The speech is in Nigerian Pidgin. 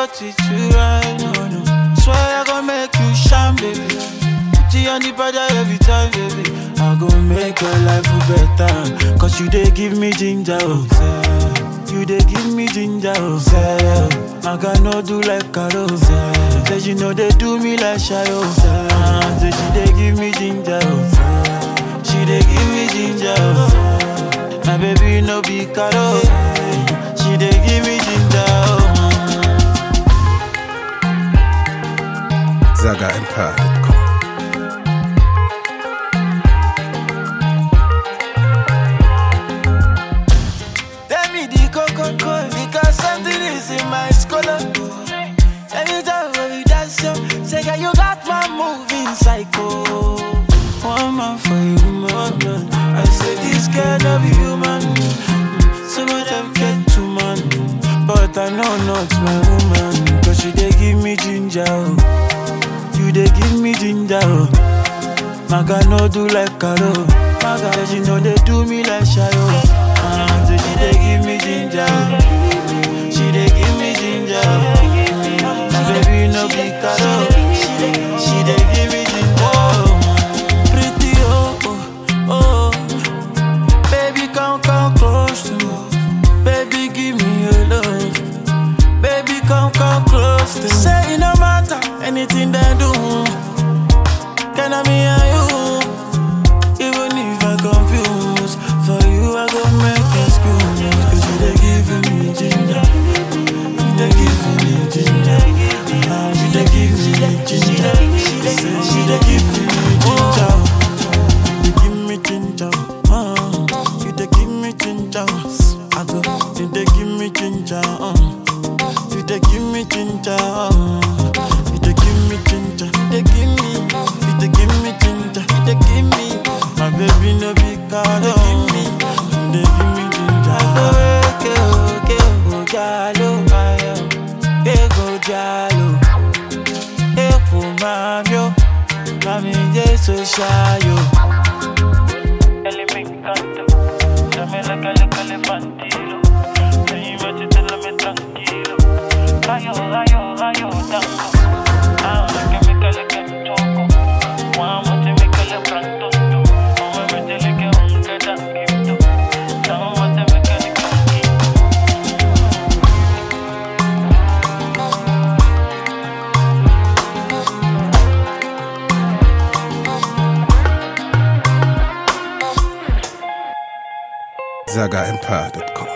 got it too right, no, no. Swear I gon' make you shine, baby. Put you on the border every time, baby. I gon' make your life better. Cause you dey give me ginger, oh, say. You dey give me ginger, oh, say. I can no do like Carol, say. Say you know they do me like shy, oh, say. Ah, Say she dey give me ginger, oh, say. She dey give me ginger, oh, say. My baby no be Carol, she dey give me ginger, oh. ZagaEmpire.com. Tell me the coco because something is in my scholar. Anytime when we dance, yo, say girl you got my moving psycho. One man for you, man. I say this girl no be human. Some of them get too man, but I know not my woman. Cause she dey give me ginger, oh. you dey give me ginger. Oh. Maga no do like Karo. Maga say she know they do me like Shayo. Ah, so she dey give me ginger. She dey give me ginger. My baby no be Karo. She dey, she dey give me ginger. Pretty oh oh oh. Baby come come close to me. Baby give me your love. Baby come come close to me. Say it no matter anything they do. Can I me and you? Even if I confuse, for you I go make excuse. Cause you they giving me ginger. You they giving me ginger. Ah, You they giving me ginger. Say she they giving me ginger. You they give me ginger. Ah, You they give me ginger. I go, you they give me ginger. Uh. You they give me ginger. Uh. You they give me ginger. They give me. You they give me ginger. You they give me. My baby no be card. They give me. You they give me ginger. Okay, okay, oh, jalo, ayo. Ego jalo. Eko mamio. Mami jesu shayo. Dale me encanta, dame la cale cale pantilo, ven y métetela tranquilo, rayo rayo rayo tango, ahora que me cale que toco, vamos te me cale pronto, vamos métele que un que tanquito, vamos te me cale que un quito. ZagaEmpire.com.